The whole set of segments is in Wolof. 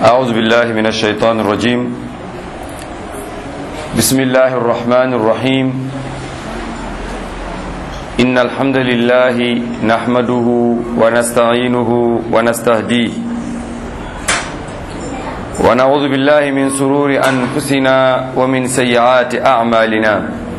أعوذ بالله من الشيطان الرجيم بسم الله الرحمن الرحيم إن الحمد لله نحمده ونستعينه ونستهديه ونعوذ بالله من سرور أنفسنا ومن سيئات أعمالنا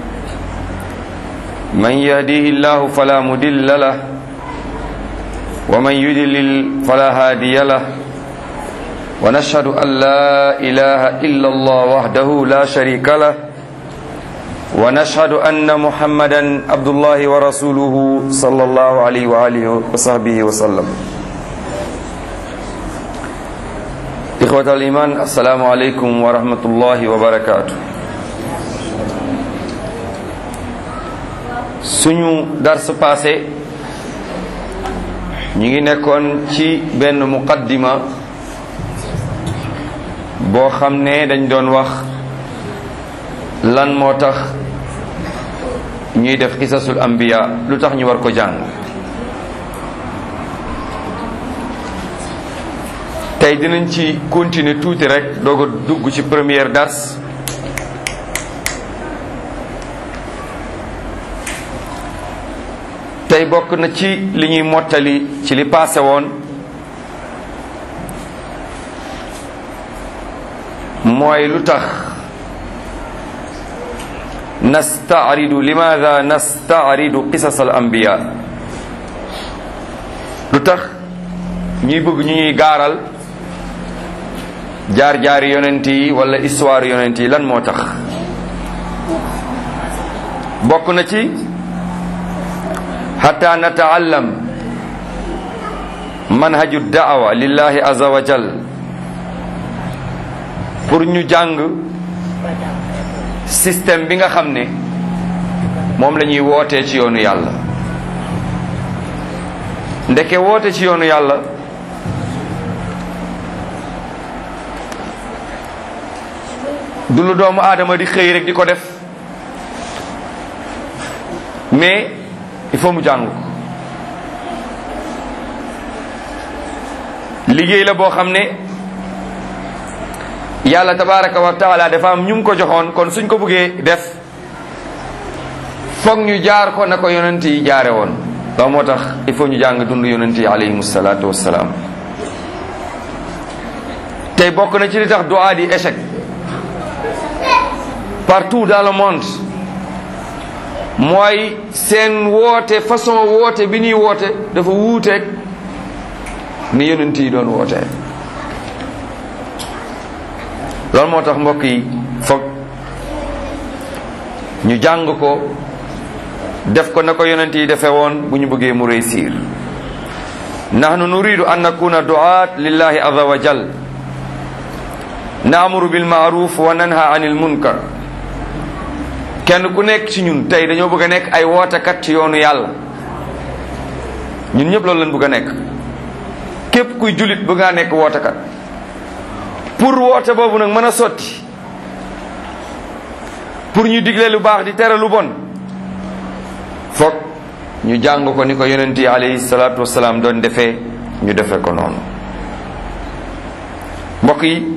من يهديه الله فلا مدل له ومن يدلل فلا هادي له ونشهد أن لا إله إلا الله وحده لا شريك له ونشهد أن محمدا عبد الله ورسوله صلى الله عليه وآله وصحبه وسلم إخوة الإيمان السلام عليكم ورحمة الله وبركاته suñu dars passé ñu ngi nekkoon ci benn muqaddima boo xam ne dañ doon wax lan moo tax ñuy def qisasul anbiya lu tax ñu war ko jàng tey dinañ ci continuer tuuti rek doog a dugg ci première dars tey bokk na ci li ñuy mottali ci li paase woon mooy lu tax nastaaridu limaada nastaaridu qisas al anbiya lu tax ñuy bëgg ñu ñuy gaaral jaar-jaari yonent yi wala histoire yonent yi lan moo tax bokk na ci xata nataallam manhaju daawa lillahi azza wa jal pour ñu jàng système bi nga xam ne moom la ñuy wootee ci yoonu yàlla ndeke woote ci yoonu yàlla du lu doomu aadama di xëy rek di ko def mais il faut mu jàng ko liggéey la boo xam ne yàlla tabaraka wa taala dafa am ñu ko joxoon kon suñ ko bëggee def foog ñu jaar ko na ko yonent yi jaare woon loolu moo tax il faut ñu jàng dund yonent yi alayhim salaatu wassalaam tey bokk na ci li tax du'a di échec partout dans le monde mooy seen woote façon woote bi ñuy woote dafa wuuteeg ni yonent yi doon woote loolu moo tax mbokk yi foog ñu jàng ko def ko na ko yonent yi defee woon bu ñu bëggee mu réussir nahnu nuridu an nakuna du'at lillahi azza wa jal naamuru bil ma'ruf wa nanha anil munkar kenn ku nekk ci ñun tey dañoo bëgg a nekk ay wootekat ci yoonu yàlla ñun ñëpp loolu lañ bëgg a nekk képp kuy jullit bëgg ngaa nekk wootekat pour woote boobu nag mën a sotti pour ñu digle lu baax di tere lu bon foog ñu jàng ko ni ko yonent yi alayhi salaatu wasalaam doon defee ñu defee ko noonu mbokk yi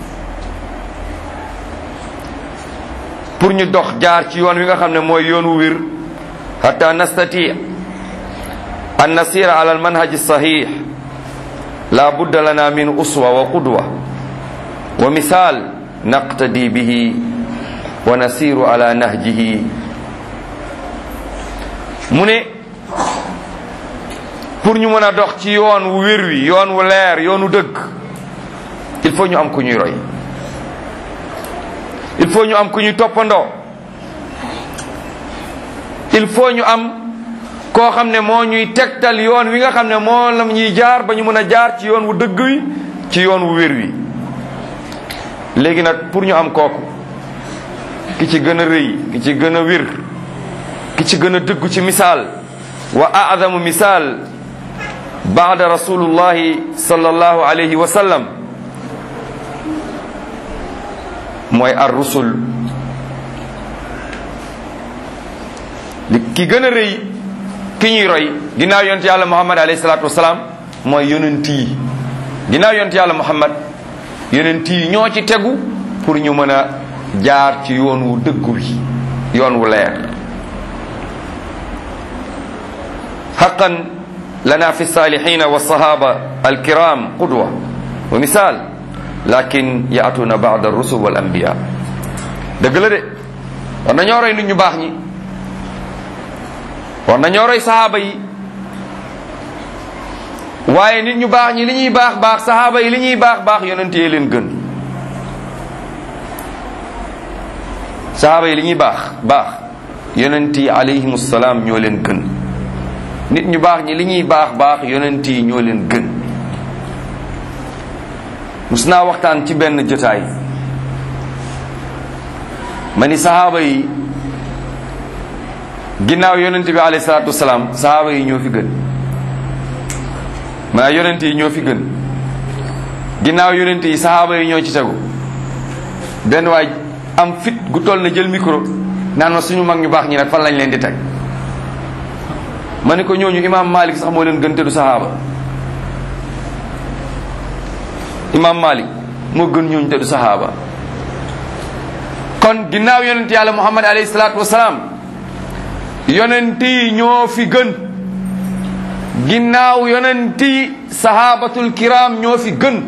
pour ñu dox jaar ci yoon wi nga xam ne mooy yoon wu wir hatta nastati an nasira ala al manhaj sahih la budda lana min uswa wa qudwa wa misal naqtadi bihi wa nasiru ala nahjihi mu ne pour ñu mën a dox ci yoon wu wér wi yoon wu leer yoonu dëgg il faut ñu am ku ñuy roy il faut ñu am ku ñuy toppandoo il faut ñu am koo xam ne moo ñuy tegtal yoon wi nga xam ne moo la ñuy jaar ba ñu mën a jaar ci yoon wu dëgg wi ci yoon wu wér wi léegi nag pour ñu am kooku ki ci gën a rëy ki ci gën a wér ki ci gën a dëggu ci misaal wa a'zamu misaal baada rasulullahi sallallahu alayhi wa sallam mooy ar rusul li ki gën a rëy ki ñuy roy ginnaaw yonent yàlla muhammad alayhi salaatu wasalaam mooy yonent yi ginnaaw yonent yàlla muhammad yonent yi ñoo ci tegu pour ñu mën a jaar ci yoon wu dëggu wi yoon wu leer xaqan lana fi salihina wa sahaba alkiram qudwa wa misal lakin yaatuna bada rusul wal anbiya dëgg la de war nañoo roy nit ñu baax ñi war nañoo roy sahaaba yi waaye nit ñu baax ñi li ñuy baax baax sahaaba yi li ñuy baax baax yonent yee leen gën sahaaba yi li ñuy baax baax yonent yi alayhim salaam ñoo leen gën nit ñu baax ñi li ñuy baax baax yonent yi ñoo leen gën mus naa waxtaan ci benn jotaay ma ni sahaaba yi ginnaaw yonent bi alayhi salaatu wasalaam sahaaba yi ñoo fi gën maa yonent yi ñoo fi gën ginnaaw yonent yi sahaaba yi ñoo ci tegu benn waay am fit gu toll na jël micro naan ma suñu mag ñu baax ñi nag fan lañ leen di teg ma ne ko ñooñu imaam Malik sax moo leen gën te du sahaaba imaam Malik moo gën ñooñu te du sahaaba kon ginnaaw yonent yàlla Muhammad alayhi salaatu wasalaam yonent yi ñoo fi gën ginnaaw yonent yi sahabatul kiram ñoo fi gën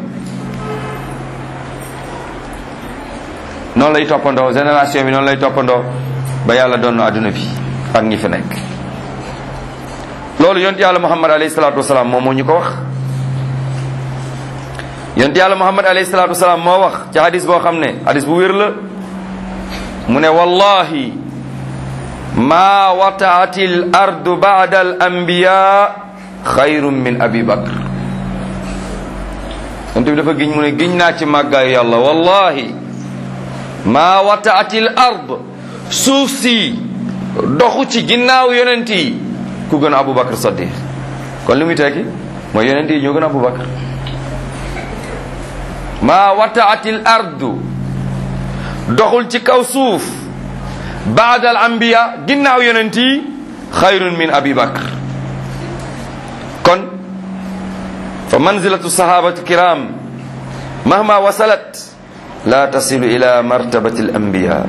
noonu lay toppandoo génération bi noonu lay toppandoo ba yàlla doon na adduna bi ak ñi fi nekk loolu yonent yàlla muhammad alayhi salaatu wasalaam moom moo ñu ko wax yonent yàlla muhammad alayhi salaatu wasalaam moo wax ci hadis boo xam ne hadis bu wér la mu ne wallahi ma wataati l ardu bada al anbiya xayrun min abi bakr yonent bi dafa giñ mu ne giñ naa ci màggaayu yàlla wallahi maa wataatil ard suuf si doxu ci ginnaaw yonent yi ku gën a Aboubacar Saddiq kon li muy tekki mooy yonent yi ñoo gën a Aboubacar maa wataatil ardu doxul ci kaw suuf baada al anbiya ginnaaw yonent yi xayrun min abi bakr kon fa manzilatu sahabati kiram mahma wasalat la tasilu ila martabati al anbiya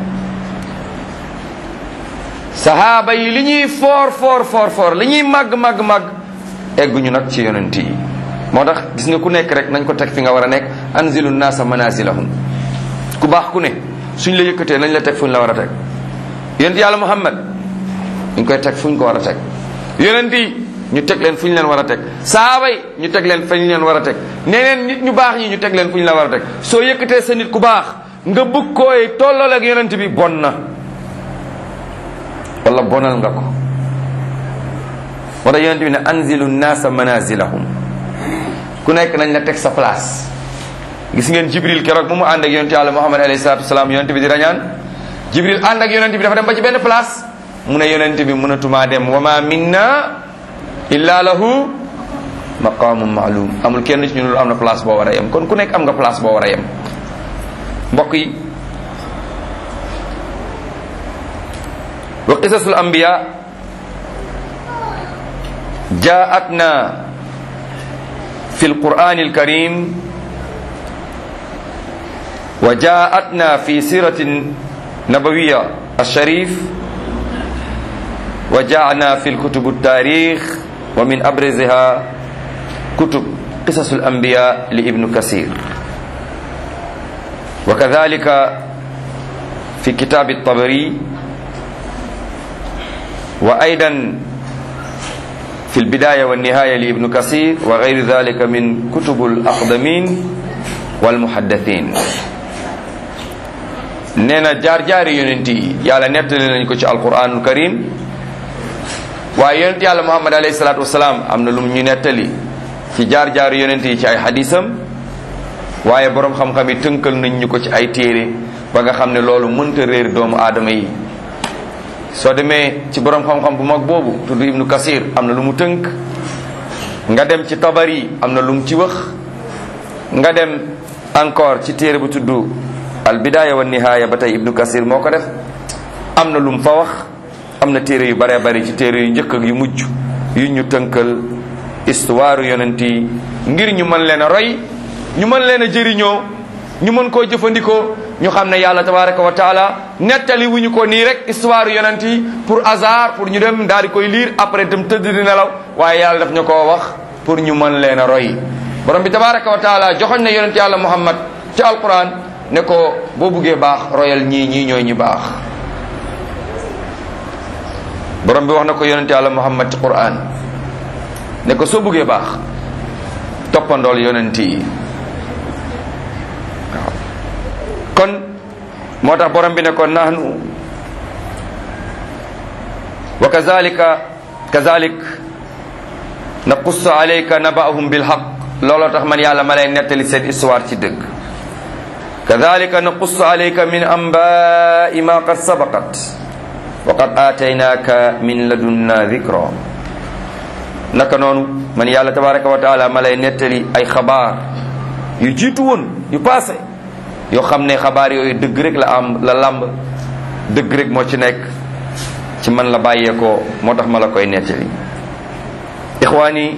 sahaaba yi li ñuy foor foor foor foor li ñuy màgg màgg màgg egguñu nag ci yonent yi moo tax gis nga ku nekk rek nañ ko teg fi nga war a nekk anzilu naasa manazilahum ku baax ku ne suñ la yëkkatee nañ la teg fuñ la war a teg yonent yàlla muhammad ñu koy teg fuñ ko war a teg yonent yi ñu teg leen fu ñu leen war a teg saaba yi ñu teg leen fa ñu leen war a teg neneen nit ñu baax ñi ñu teg leen fu ñu la war a teg soo yëkkatee sa nit ku baax nga bëgg koy tollool ak yonent bi bon na wala bonal nga ko moo tax yonent bi ne anzilu naasa manazilahum ku nekk nañ la teg sa place gis ngeen jibril keroog mu mu ànd ak yonent yàlla muhammad alayhi salatu wasalaam yonent bi di rañaan jibril ànd ak yonent bi dafa dem ba ci benn place mu ne yonent bi mënatumaa dem wa ma minna illa lahu maqamun maalum amul kenn ci ñu lu am na place boo war a yem kon ku nekk am nga place boo war a yem mbokk yi wa qisasul anbiya jaatna fi alquran alkarim wa jaatna fi siratin nabawiya alsharif wa jaana fi lkutub altarix wa min abrziha kutub qisas alanbiya li ibnu kasir wa kadhalika fi kitab altabari wa aidan في البداية والنهاية لابن كثير وغير ذلك من كتب الأقدمين والمحدثين نينا جار جار يونتي يالا نتل نكو ci القرآن الكريم waaye yonent yàlla muhammad alayhi salaatu wasalaam am na lu ñu nettali ci jaar jaar yonent yi ci ay xadisam waaye borom xam-xam yi tënkal nañ ñu ko ci ay téere ba nga xam ne loolu mënta réer doomu aadama yi soo demee ci borom xam-xam bu mag boobu tudd ibnu kasir am na lu mu tënk nga dem ci tabari am na lu mu ci wax nga dem encore ci téere bu tudd al bidaya wa nihaaya ba tey ibnu kasir moo ko def am na lu mu fa wax am na téere yu bare bari ci téere yu njëkk ak yu mujj yu ñu tënkal histoire yonent yi ngir ñu mën leen a roy ñu mën leen a jëriñoo ñu mën koo jëfandikoo ñu xam ne yàlla tabaraka wa taala nettali wuñu ko nii rek histoire yonent yi pour hasard pour ñu dem daal di koy lire après dem tëdd di nelaw waaye yàlla daf ñu koo wax pour ñu mën leen a roy borom bi tabaraka wa taala joxoñ na yonent yàlla muhammad ci alquran ne ko boo buggee baax royal ñii ñii ñooy ñi baax borom bi wax na ko yonent yàlla muhammad ci quran ne ko soo buggee baax toppandool yonent yi waaw kon moo tax borom bi ne ko nahnu wa kazalika kazalik naqussu alayka naba'ahum bilhaq looloo tax man yàlla ma lay nettali seen histoire ci dëgg kadalika naqussu alayka min anba'i ma qad sabaqat wa qad ataynaka min ladunna dhikra naka noonu man yàlla tabaraka wa taala ma lay nettali ay xabaar yu jiitu woon yu passé yoo xam ne xabaar yooyu dëgg rek la am la làmb dëgg rek moo ci nekk ci man la bàyyeekoo moo tax ma la koy nettali ixwaani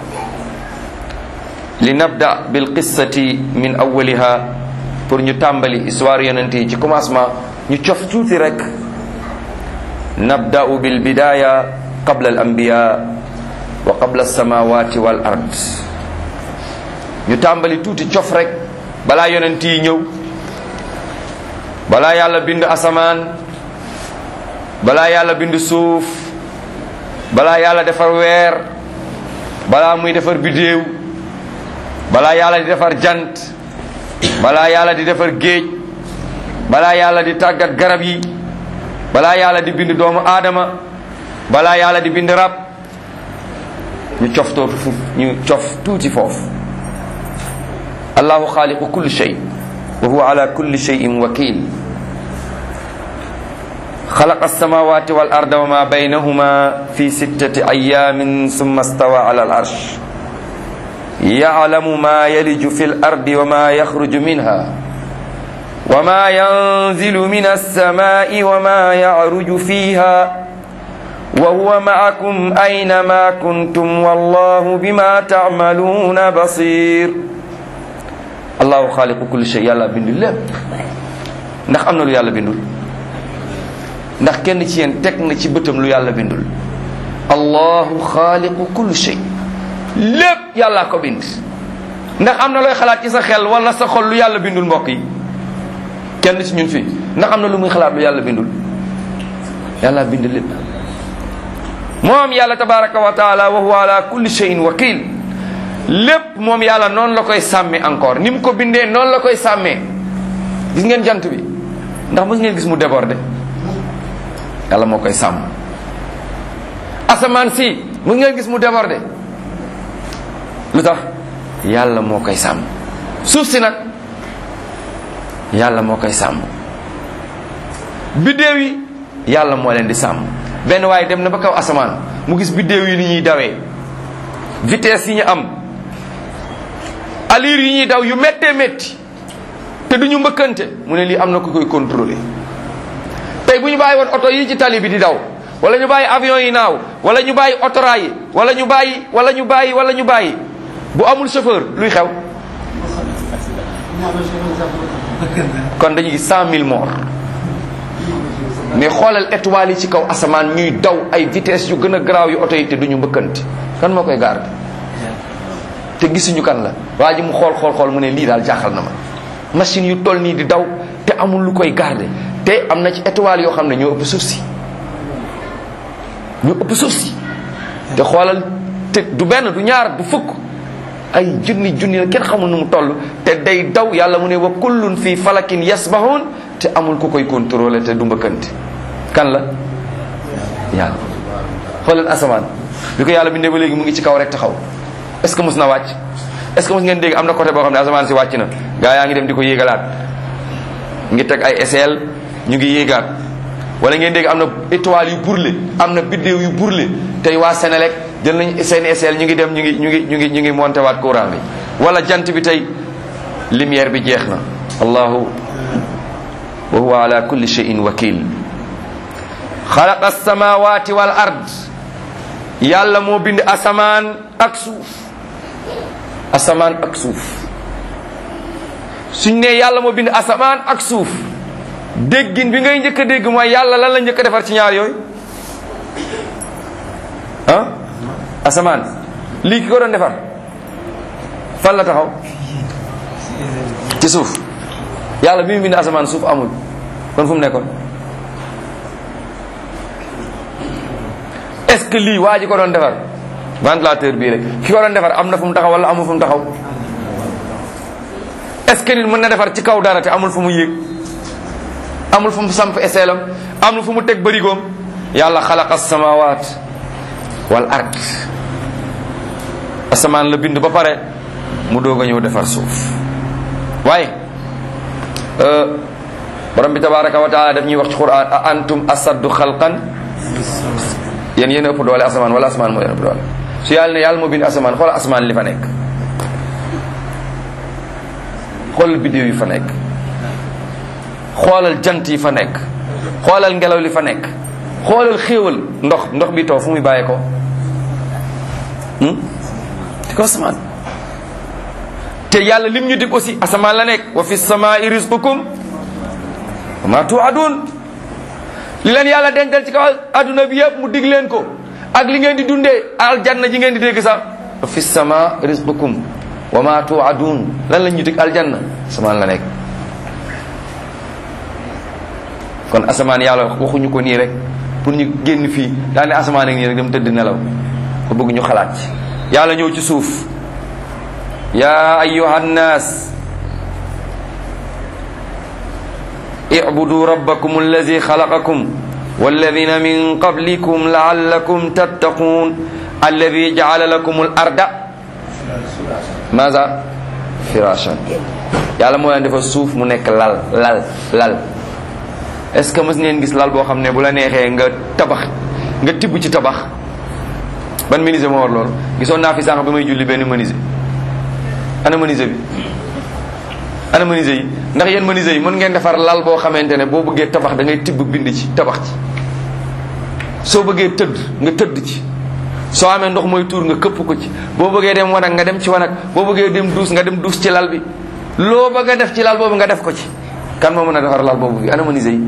li nabda bil qissati min awwaliha pour ñu tàmbali histoire yonent yi ci commencement ñu cof tuuti rek nabda'u bil bidaya qabla al anbiya wa qabla alsamawati wal ard ñu tàmbali tuuti cof rek balaa yonent yi ñëw balaa yàlla bind asamaan balaa yàlla bind suuf balaa yàlla defar weer balaa muy defar bidéew balaa yàlla di defar jant balaa yàlla di defar géej balaa yàlla di tàggat garab yi balaa yàlla di bind doomu aadama balaa yàlla di bind rab ñu cof tootu fu ñu cof tuuti foofu allahu xaaliqu kulli shay wa huwa ala kulli shayin wakil خلق السماوات والأرض وما بينهما في ستة أيام ثم استوى على العرش يعلم ما يلج في الأرض وما يخرج منها وما ينزل من السماء وما يعرج فيها وهو معكم أينما كنتم والله بما تعملون بصير الله خالق كل شيء يلا بند lépp ndax am na lu yàlla bindul ndax kenn ci yéen teg na ci bëtam lu yàlla bindul allahu xaaliqu kulli shay lépp yàllaa ko bind ndax am na looy xalaat ci sa xel wala sa xol lu yàlla bindul mbokk yi kenn ci ñun fii ndax am na lu muy xalaat lu yàlla bindul yàlla bind lépp moom yàlla tabaraka wa taala wa huwa ala kulli shayin wakil lépp moom yàlla noonu la koy sàmmee encore ni mu ko bindee noonu la koy sàmmee gis ngeen jant bi ndax mos ngeen gis mu débordé yàlla moo koy sàmm asamaan si mos ngeen gis mu débordé lu tax yàlla moo koy sàmm suuf si nag yàlla moo koy sàmm biddéew yi yàlla moo leen di sàmm benn waaye dem na ba kaw asamaan mu gis biddéew yi ni ñuy dawee vitesse yi ñu am allure yi ñuy daw yu méttee métti te du ñu mbëkkante mu ne lii am na ku koy contrôler tey bu ñu bàyyi woon oto yi ci tali bi di daw wala ñu bàyyi avion yi naaw wala ñu bàyyi otoraay yi wala ñu bàyyi wala ñu bàyyi wala ñu bàyyi bu amul chauffeur luy xew kon dañuy gis cent mille morts mais xoolal étoiles yi ci kaw asamaan ñuy daw ay vitesse yu gën a garaaw yu oto yi te duñu mbëkkante kan moo koy garde te gisuñu kan la waa ji mu xool xool xool mu ne lii daal jaaxal na ma machine yu toll nii di daw te amul lu koy garde te am na ci étoiles yoo xam ne ñoo ëpp suuf si ñoo ëpp suuf si te xoolal te du benn du ñaar du fukk ay junni junni la kenn xamul nu mu toll te day daw yàlla mu ne wa kullun fii falakin yasbahun te amul ku koy contrôler te du mbëkkante kan la yàlla xoolal asamaan bi ko yàlla bindee ba léegi mu ngi ci kaw rek taxaw est ce que mus na wàcc est ce que mus ngeen dégg am na côté boo xam ne asamaan si wàcc na gaa yaa ngi dem di ko yéegalaat ngi teg ay SL ñu ngi yéegaat wala ngeen dégg am na étoile yu burle am na biddéew yu burle tey waa Sénélec jël nañ seen SL ñu ngi dem ñu ngi ñu ngi ñu ngi ñu ngi monté waat courant bi wala jant bi tey lumière bi jeex na allahu wa huwa ala kulli shay'in wakil xalaqa alsamawati wal ard yàlla moo bind asamaan ak suuf asamaan ak suuf suñ ne yàlla moo bind asamaan ak suuf déggin bi ngay njëkk a dégg mooy yàlla lan la njëkk a defar ci ñaar yooyu ah asamaan lii ki ko doon defar fan la taxaw ci suuf yàlla bi mu bind asamaan suuf amul kon fu mu nekkoon est-ce que lii waa ji ko doon defar ventilateur bii rek ki ko doon defar am na fu mu taxaw wala amul fu mu taxaw est-ce que nit mën na defar ci kaw dara te amul fu mu yéeg amul fu mu samp eseelam amul fu mu teg bërigoom yàlla xalaqa samawaat wal ard asamaan la bind ba pare mu doog a ñëw defar suuf waaye borom bi tabaraka wa taala daf ñuy wax ci quran a antum asaddu xalqan yéen yéen a ëpp doole asamaan wala asamaan moo yéen ëpp doole su yàlla ne yàlla moo bind asamaan xoolal asamaan li fa nekk xoolal bidéew yi fa nekk xoolal jant yi fa nekk xoolal ngelaw li fa nekk xoolal xéewal ndox ndox bi taw fu muy bàyyee ko ci ko asamaan te yàlla lim ñu dig aussi asamaan la nekk wa fi samaai rizqukum wa ma tuadun li leen yàlla dencal ci kaw adduna bi yëpp mu dig leen ko ak li ngeen di dundee aljanna ji ngeen di dégg sax wa fi sama rizqukum wa ma tuadun lan la ñu dig aljanna asamaan la nekk kon asamaan yàlla waxuñu ko nii rek pour ñu génn fii daane asamaan ak nii rek dem tëdd nelaw ko bëgg ñu xalaat ci yàlla ñëw ci suuf ya ayuha nnas اعبدوا ربكم الذي خلقكم والذين من قبلكم لعلكم تتقون الذي جعل لكم الأرض ماذا فراشا yàlla moo leen defal suuf mu nekk lal lal lal est-ce que mës ngeen gis lal boo xam ne bu la neexee nga tabax nga tibb ci tabax ban menuisier moo war loolu gisoon naa fi sànq bi may julli benn menuisier ana menuisier bi ana menuisier yi ndax yéen menuisier yi mën ngeen defar lal boo xamante ne boo bëggee tabax da ngay tibb bind ci tabax ci soo bëggee tëdd nga tëdd ci soo amee ndox mooy tuur nga këpp ko ci boo bëggee dem wanag nga dem ci wanag boo bëggee dem duus nga dem duus ci lal bi loo bëgg a def ci lal boobu nga def ko ci kan moo mën a defar lal boobu bi ana menuisier yi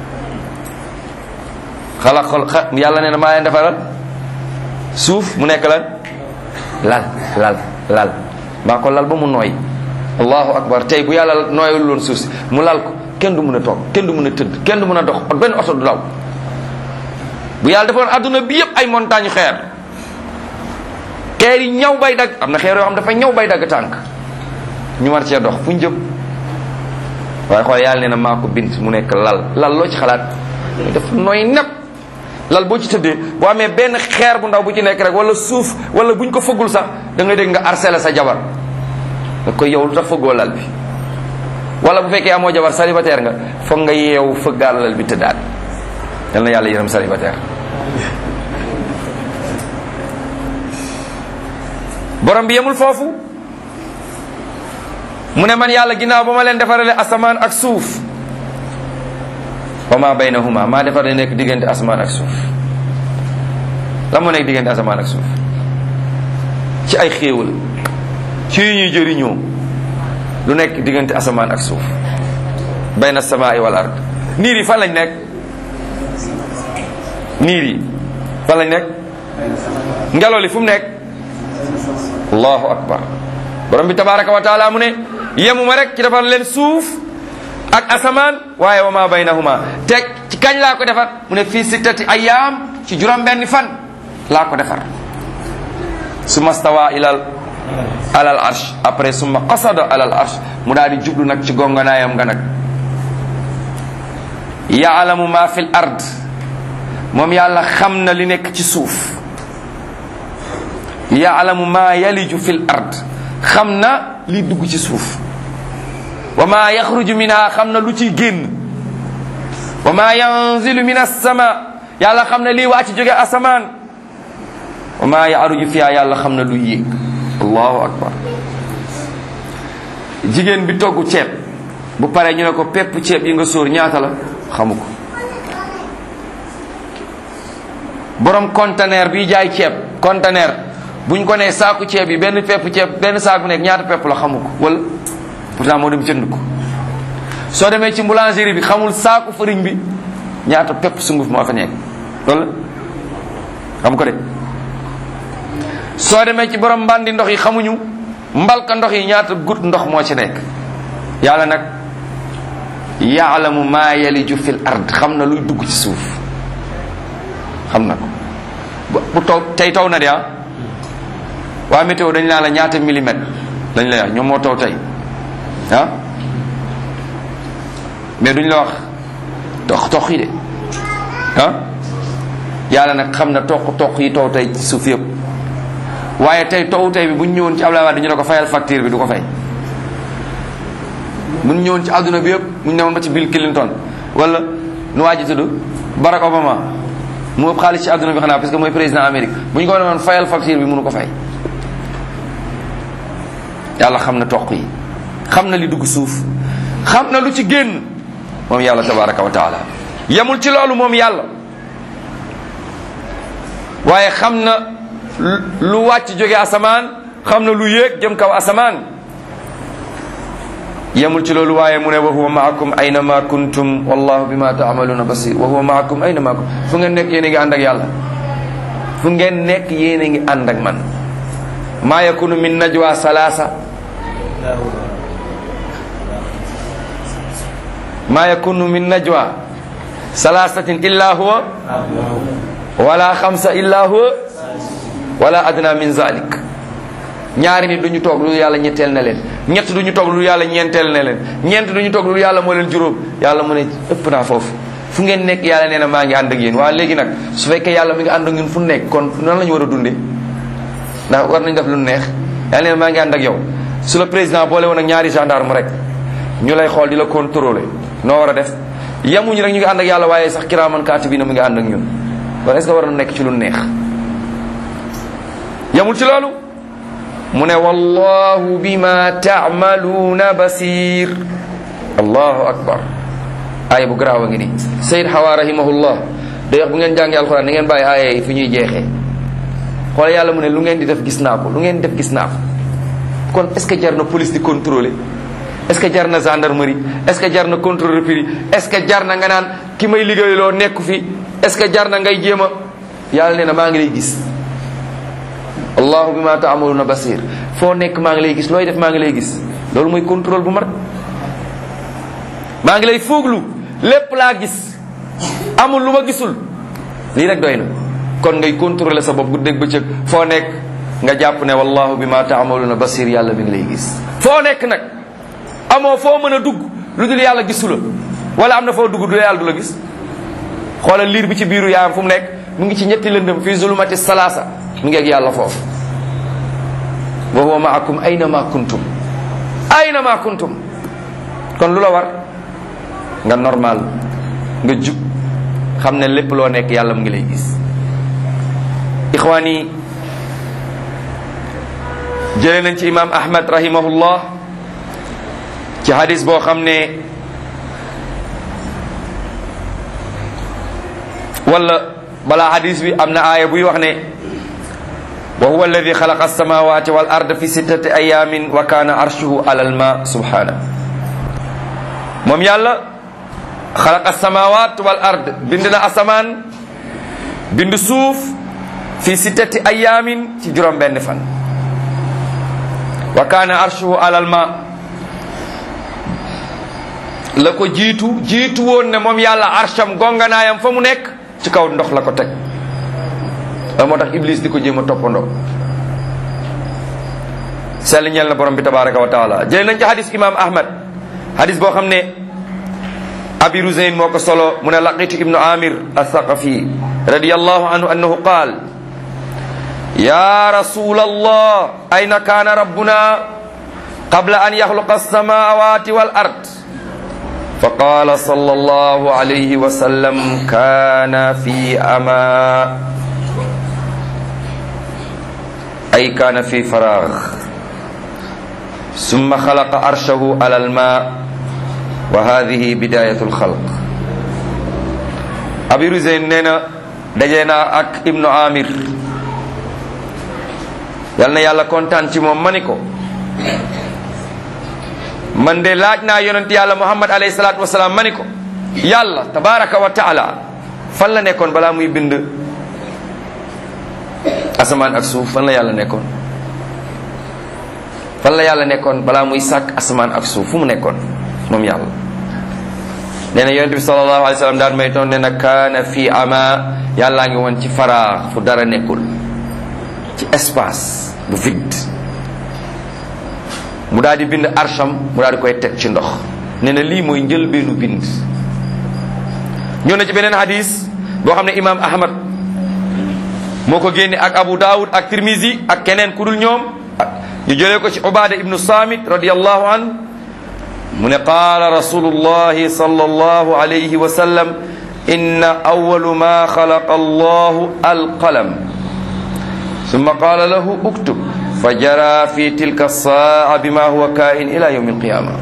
xala xol yàlla nee na maa leen defaral suuf mu nekk lan lal lal lal maa ko lal ba mu nooy allahu akbar tey bu yàlla nooyul loon suuf si mu lal ko kenn du mën a toog kenn du mën a tëdd kenn du mën a dox benn oto du daw bu yàlla defoon adduna bi yëpp ay montagne xeer xeer yi ñaw bay dagg am na xeer yoo xam dafa ñaw bay dagg tànk ñu war cee dox fu ñu jëm waaye xool yàlla nee na maa ko bind mu nekk lal lal loo ci xalaat def nooy nepp lal boo ci tëddee boo amee benn xeer bu ndaw bu ci nekk rek wala suuf wala buñ ko fëggul sax da ngay dégg nga harcelé sa jabar da koy yow lu tax fëggoo lal bi wala bu fekkee amoo jabar célibataire nga foog nga yeewu fëggaal lal bi tëddaat yal na yàlla yërëm célibataire borom bi yemul foofu mu ne man yàlla ginnaaw ba ma leen defarale asamaan ak suuf wa ma baynahuma maa defar le nekk diggante asamaan ak suuf la moo nekk diggante asamaan ak suuf ci ay xéewal ci yu ñuy jëriñoo lu nekk diggante asamaan ak suuf bayna samaai wal ard niir yi fan lañ nekk niir yi fan lañ nekk ngelaw li fu mu nekk allahu akbar borom bi tabaraka wa taala mu ne yemuma rek ci defar leen suuf ak asamaan waaye wa ma baynahuma teg ci kañ laa ko defar mu ne fii sittati ayaam ci juróom benni fan laa ko defar summa stawa ilal alal arsh après summa qasada alal arsh mu daal di jublu nag ci gonganaayam nga nag yaalamu ma fil ard moom yàlla xam na li nekk ci suuf yaalamu ma yaliju fil ard xam na li dugg ci suuf wa ma yaxruju minha xam na lu ciy génn wa ma yanzilu min assama yàlla xam na lii waa ci jóge asamaan wa ma yaaruju fiha yàlla xam na lu yéeg allahu akbar jigéen bi togg ceeb bu paree ñu ne ko pepp ceeb yi nga sóor ñaata la xamu ko borom conteneur bi jaay ceeb conteneur buñ ko nee saaku ceeb yi benn pepp ceeb benn saaku nekk ñaata pepp la xamu ko wala pourtant moo dem jënd ko soo demee ci boulangerie bi xamul saaku farine bi ñaata pepp sunguf moo fa nekk loolu xam ko de soo demee ci borom mbandi ndox yi xamuñu mbalka ndox yi ñaata gut ndox moo ci nekk yàlla nag yaalamu maa yaliju fil ard xam na luy dugg ci suuf xam na ko bu taw tey taw na de ah waa météo dañ laa la ñaata millimètre dañ lay wax ñoom moo taw tey ah mais duñ la wax toq toq yi de ah yàlla nag xam na toq toq yi taw tey ci suuf yëpp waaye tey taw tey bi bu ñu ñëwoon ci Abdoulaye Wade ñu ne ko fayal facture bi du ko fay bu ñu ñëwoon ci àdduna bi yëpp bu ñu newoon ba ci Bill Clinton wala nu waa ji tudd Barack Obama mu ëpp xaalis ci àdduna bi xanaa parce que mooy président Amérique bu ñu ko newoon fayal facture bi mënu ko fay yàlla xam na toq yi xam na li dugg suuf xam na lu ci génn moom yàlla tabaraka wa taala yemul ci loolu moom yàlla waaye xam na lu wàcc jóge asamaan xam na lu yéeg jëm kaw asamaan yemul ci loolu waaye mu ne wa huwa maakum ayna ma kuntum wallahu bima taamaluuna basir wa huwa maakum ayna ma kuntum fu ngeen nekk yéen a ngi ànd ak yàlla fu ngeen nekk yéen a ngi ànd ak man maa yakunu min najwa salaasa maa yakunu min najwa salaasatin illa huwa wala xamsa illa huwa wala adna min zalik ñaari nit duñu toog lu yàlla ñetteel na leen ñett duñu toog lu yàlla ñeenteel na leen ñeent duñu toog lu yàlla moo leen juróom yàlla mu ne ëpp naa foofu fu ngeen nekk yàlla nee na maa ngi ànd ak yéen waa léegi nag su fekkee yàlla mi ngi ànd ak ñun fu nekk kon nan la ñu war a dundee ndax war nañ def lu neex yàlla nee na maa ngi ànd ak yow su la président boole woon ak ñaari gendarme rek ñu lay xool di la contrôler noo war a def yemuñu rek ñu ngi ànd ak yàlla waaye sax kiraaman kaatibiina mu ngi ànd ak ñun kon est ce que war na nekk ci lu neex yemul ci loolu mu ne wallahu bima taamaluuna basir allahu akbar aaya bu garaaw a ngi nii sayid xawa rahimahullah day wax bu ngeen jàngee alquran ni ngeen bàyyi aaya yi fi ñuy jeexee xoole yàlla mu ne lu ngeen di def gis naa ko lu ngeen di def gis naa ko kon est ce que jar na police di contrôler est ce que jar na gendarmerie est ce que jar na contrôle prix est ce que jar na nga naan ki may liggéeyloo nekku fi est ce que jar na ngay jéem a yàlla nee na maa ngi lay gis allahu bima taamaluna basir foo nekk maa ngi lay gis looy def maa ngi lay gis loolu mooy contrôle bu mat maa ngi lay fooglu lépp laa gis amul lu ma gisul lii rek doy na kon ngay contrôler sa bopp guddeeg bëccëg foo nekk nga jàpp ne wallahu bima taamaluna basir yàlla mi ngi lay gis foo nekk nag amoo foo mën a dugg lu dul yàlla gisu la wala am na foo dugg du yàlla du la gis xoolal liir bi ci biiru yaayam fu mu nekk mu ngi ci ñetti lëndëm fii zulumati salaasa mu ngi ak yàlla foofu wa huwa maakum ayna ma kuntum ayna ma kuntum kon lu la war nga normal nga jub xam ne lépp loo nekk yàlla mu ngi lay gis ixwaan yi jëlee nañ ci imam ahmad rahimahullah ci hadis boo xam ne wala balaa hadis bi am na aaya buy wax ne wa huwa alladi xalaqa alsamawati wal ard fi sittati ayamin wa kana arshuhu ala alma subhana moom yàlla xalaqa alsamawat wal ard bind na asamaan bind suuf fi sittati ayamin ci juróom benn fan wa kana arshuhu ala alma la ko jiitu jiitu woon ne moom yàlla arsham gonganaayam fa mu nekk ci kaw ndox la ko teg loolu moo tax iblis di ko jéem a toppandoo sell ñeel na borom bi tabaraka wa taala jëlee nañ ci hadis imam ahmad hadis boo xam ne abi ruzayn moo ko solo mu ne laqitu ibnu amir athaqafi radiallahu anhu annahu qaal ya rasul allah ayna kaana rabbuna qabla an yaxluqa alsamawati wal ard فقال صلى الله عليه وسلم كان في أما أي كان في فراغ ثم خلق عرشه على الماء وهذه بداية الخلق أبي رزين نينا دجينا أك ابن عامر يالنا يالا كونتان تي موم مانيكو man de laaj naa yonent yàlla muhammad alayhi salaatu wasalaam ma ni ko yàlla tabaraka wa taala fan la nekkoon balaa muy bind asamaan ak suuf fan la yàlla nekkoon fan la yàlla nekkoon balaa muy sàkk asamaan ak suuf fu mu nekkoon moom yàlla nee na yonent bi sallallahu alayhi wa sallam daan may toon ne na kaana fii ama yàllaa ngi woon ci faraax fu dara nekkul ci espace bu vide mu daal di bind arsham mu daal di koy teg ci ndox nee na lii mooy njëlbeenu bind ñëw na ci beneen hadis boo xam ne imam ahmad moo ko génne ak abu daawud ak tirmisi ak keneen ku dul ñoom ñu jëlee ko ci ubada ibnu samit radiallahu an mu ne qaala rasulullahi sallallahu alayhi wa sallam inna awalu ma xalaqa allahu alqalam summa qaala lahu uktub fa jara fi tilka saa bima huwa kain ila yawmi alqiyama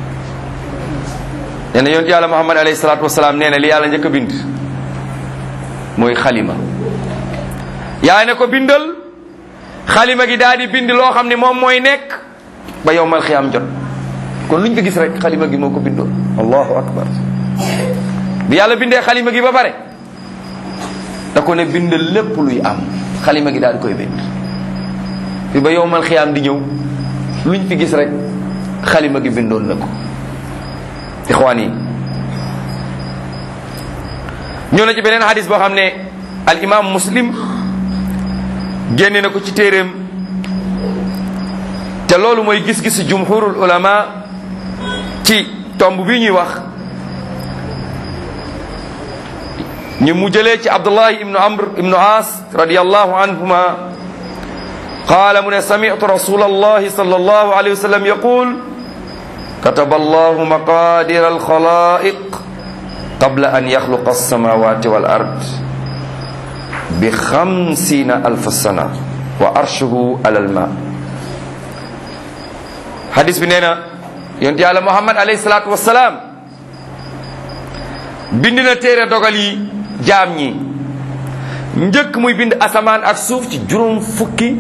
nee na yonent yàlla muhammad alayhi salatu wasalaam nee na li yàlla njëkk a bind mooy xalima yaa ne ko bindal xalima gi daal di bind loo xam ne moom mooy nekk ba yowmal xiyaam jot kon luñ ko gis rek xalima gi moo ko bindoon allahu akbar bi yàlla bindee xalima gi ba pare da ko ne bindal lépp luy am xalima gi daal di koy bind bi ba yowmal xiyaam di ñëw luñ fi gis rek xalima gi bindoon na ko ixwaan yi ñëw na ci beneen hadis boo xam ne al imam muslim génne na ko ci téeréem te loolu mooy gis-gisu jumhurul ulama ci tomb bi ñuy wax ñu mu jëlee ci abdullahi ibnu amr ibnu as radiallahu anhuma qaala mu ne sami'tu rasul allahi sallallahu alayhi wa sallam yaqul kataba allahu maqadir alxalaiq qabla an yaxluqa alsamawati wal ard bi xamsina alfa sana wa arshuhu alal ma hadis bi nee na yonent yàlla muhammad alayhi salaatu wasalaam bind na téere dogal yi jaam ñi njëkk muy bind asamaan ak suuf ci juróom fukki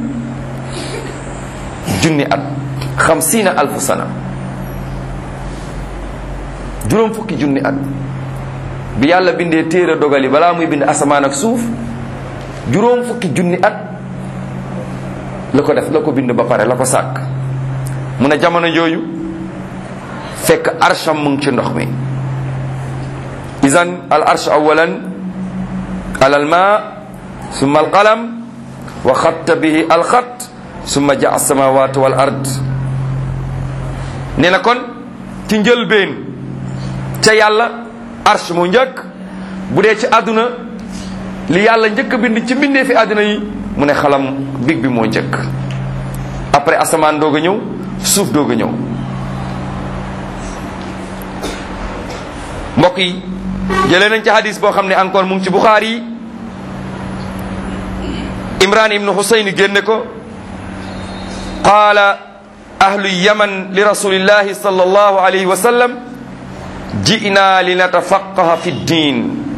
junni at xamsina alfa sana juróom fukki junni at bi yàlla bindee téere dogal yi balaa muy bind asamaan ak suuf juróom fukki junni at la ko def la ko bind ba pare la ko sàkk mu ne jamono jooju fekk arsham mu ngi ci ndox mi isan al arsh awalan alal ma summa al qalam wa xatta bihi al xat summa jaa samawat wal ard nee na kon ci njëlbeen ca yàlla arsh mu njëkk bu dee ci àdduna li yàlla njëkk a bind ci mbindee fi àddina yi mu ne xalam big bi moo njëkk après asamaan doog a ñëw suuf doog a ñëw mbokk yi jëlee nañ ci hadis boo xam ne encore mu ngi ci Buxaari yi Imran ibnu Husayn génne ko qaala ahlu yaman li rasulillahi sallallahu alayhi wa sallam ji'na li natafaqaha fi ddin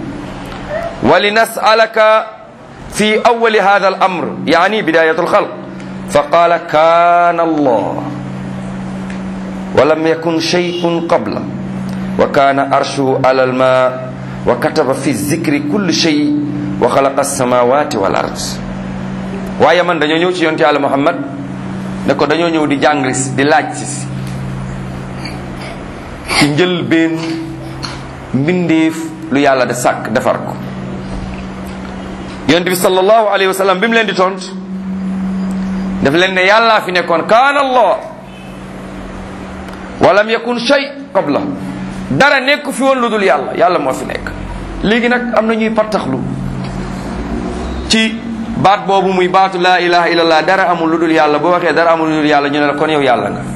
ولنسألك في أول هذا الأمر يعني بداية الخلق فقال كان الله ولم يكن شيء قبله وكان أرشه على الماء وكتب في الذكر كل شيء وخلق السماوات والأرض waaye man dañoo ñëw ci yonte Yàlla Muhammad ne ko dañoo ñëw di jàng di laaj si ci njëlbeen mbindeef lu yàlla de sàkk defar ko yonent bi sallallahu alayhi wa sallam bi mu leen di tont daf leen ne yàllaa fi nekkoon kaana allah walam yakun shay qabla dara nekk fi woon lu dul yàlla yàlla moo fi nekk léegi nag am na ñuy pattaxlu ci baat boobu muy baatu laa ilaha illallah dara amul lu dul yàlla boo waxee dara amul lu dul yàlla ñu ne la kon yow yàlla nga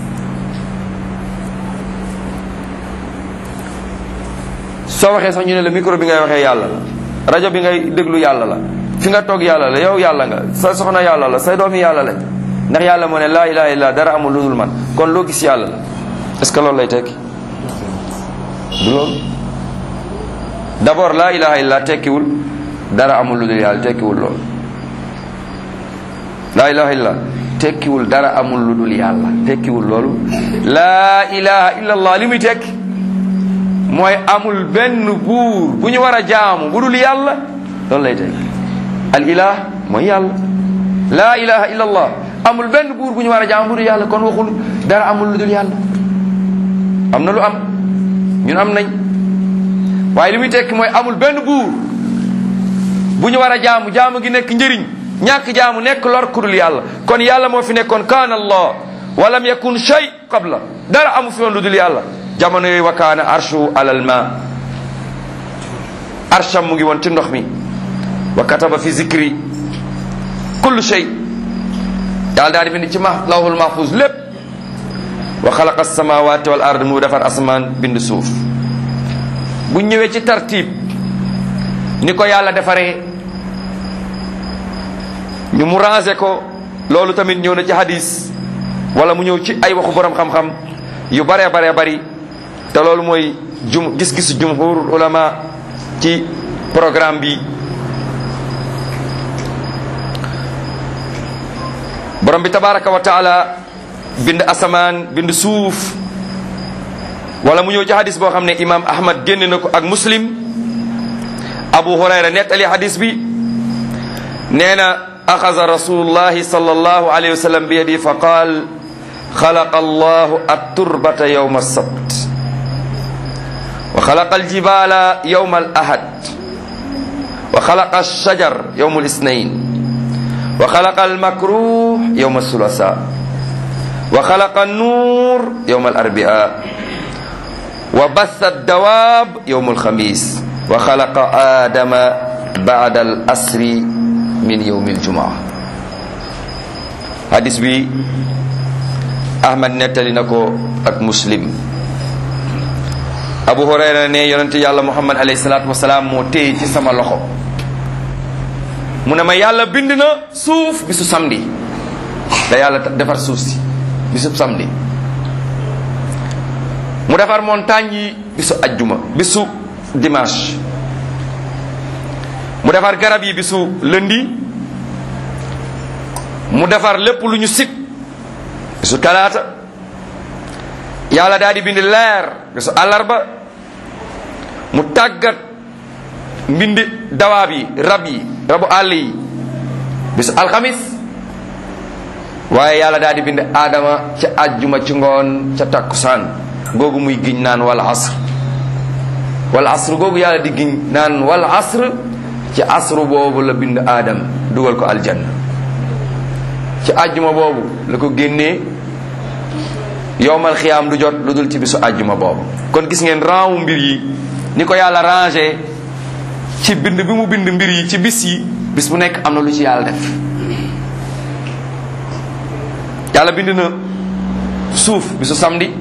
soo waxee sax ñu ne la micro bi ngay waxee yàlla la rajo bi ngay déglu yàlla la fi nga toog yàlla la yow yàlla nga sa soxna yàlla la say doomi yàlla lañ ndax yàlla moo ne laa ilaha illa dara amul lu dul man kon loo gis yàlla la est-ce que loolu lay tekki du loolu d'abord laa ilaha illa tekkiwul dara amul lu dul yàlla tekkiwul loolu laa ilaha illa tekkiwul dara amul lu dul yàlla tekkiwul loolu laa ilaha illa allah li muy tekki mooy amul benn buur bu ñu war a jaamu bu dul yàlla loolu lay tekki al ilah mooy yàlla laa ilaha illa allah amul benn buur bu ñu war a jaamu bu dul yàlla kon waxul dara amul lu dul yàlla am na lu am ñun am nañ waaye li muy tekki mooy amul benn buur bu ñu war a jaamu jaamu gi nekk njëriñ ñàkk jaamu nekk lor ku dul yàlla kon yàlla moo fi nekkoon kaana allah wa lam yakun shay qabla dara amu fi woon lu dul yàlla jamono yooyu wa kaana arshu alal ma arsham mu ngi woon ci ndox mi wa kataba fi zikri kullu shay yàlla daal di bind ci ma lawhul mahfuz lépp wa xalaqa samawati wal ard mu defar asamaan bind suuf bu ñëwee ci tartib ni ko yàlla defaree ñu mu rangé ko loolu tamit ñëw na ci hadis wala mu ñëw ci ay waxu borom xam-xam yu baree baree bari te loolu mooy jum gis-gisu jumhur ulama ci programme bi borom bi tabaraka wa taala bind asamaan bind suuf wala mu ñëw ci hadis boo xam ne imam ahmad génn na ko ak muslim abu hurayra nettali hadis bi nee na axasa rasulullahi sallallahu alayhi wa sallam bi yadi fa qaal xalaqa allahu atturbata yowma alsabt wa xalaqa aljibala yowma alahad wa xalaqa alshajar yowma alisnain wa xalaqa almakruh yowma alsulasa wa xalaqa annuur yowma alarbia wa bassa addawaab yowma alxamis wa xalaqa aadama baada al asri min yowmi aljumaa hadis bi ahmad nettali na ko ak muslim abu hurayra ne yonente yàlla muhammad alayhi salaatu wasalaam moo téye ci sama loxo mu ne ma yàlla bind na suuf bisu samedi da yàlla defar suuf si bisu samedi mu defar montagne yi bisu ajjuma bisu dimanche mu defar garab yi bisu lundi mu defar lépp lu ñu sit bisu talaata yàlla daal di bind leer bisu àllarba mu tàggat mbindi dawaab yi rab yi rabu àll yi bisu alxamis waaye yàlla daal di bind aadama ca ajjuma ci ngoon ca takkusaan googu muy giñ naan wal asr wal asr googu yàlla di giñ naan wal asr ci asru boobu la bind aadam dugal ko aljanna ci ajjuma boobu la ko génnee yowmal xiyaam du jot lu dul ci bisu ajjuma boobu kon gis ngeen rangu mbir yi ni ko yàlla rangé ci bind bi mu bind mbir yi ci bis yi bis bu nekk am na lu ci yàlla def yàlla bind na suuf bisu samedi